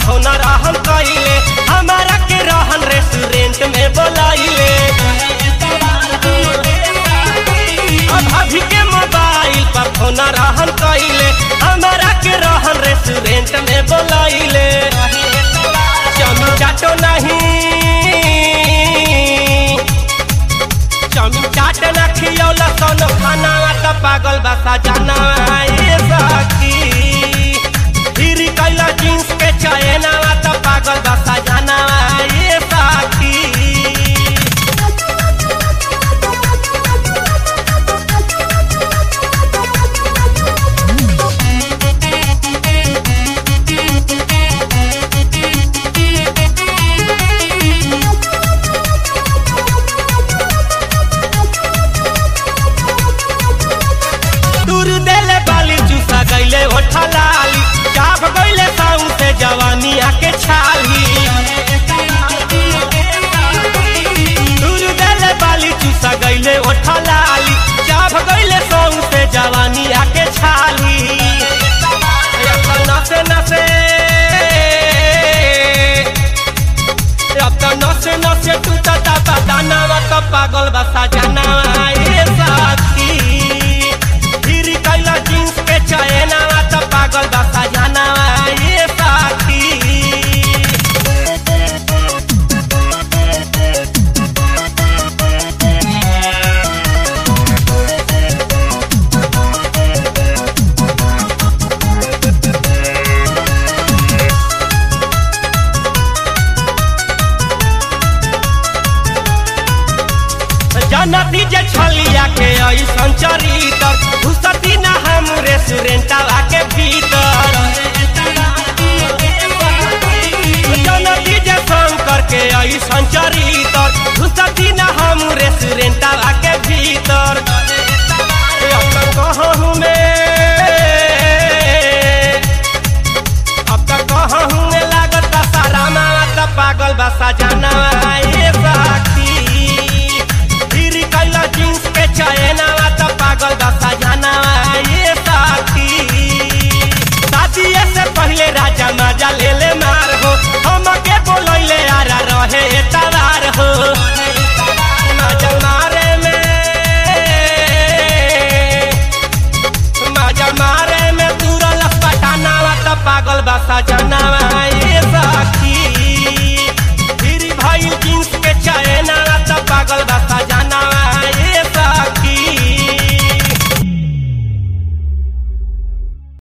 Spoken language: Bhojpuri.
फोन रहन कइले हमारा के रहन रेस्टोरेंट में बोलाइले अब अभी के मोबाइल पर फोन रहन कइले हमारा के रहन रेस्टोरेंट में बोलाइले चमी चाटो नहीं चमी चाट न खियौला सोनो खाना त पागल बसा जाना ए सखी फिर कैला जींस के चयना त पागल बसा जाना ए सखी दूर देले बाली चूसा गईले ओठा लाली चाप गईले साऊ से जवानी आके छाली दूर देले बाली चूसा गईले ओठा लाली चाप गईले साऊ से जवानी आके छाली अब तो नसे नसे अब तो नसे नसे टूटता बदाना तो पागल बसा जाना ए साथी फिर कैला जींस के चयना त पागल बसा जाना ये साथी जनती जे छलिया के ऐसन चरितर घुसती ना हम रेस्टोरेंटवा के भीतर जनती जे शंकर के ऐसन चरितर घुसती ना हम रेस्टोरेंटवा के भीतर अपन कहूँ में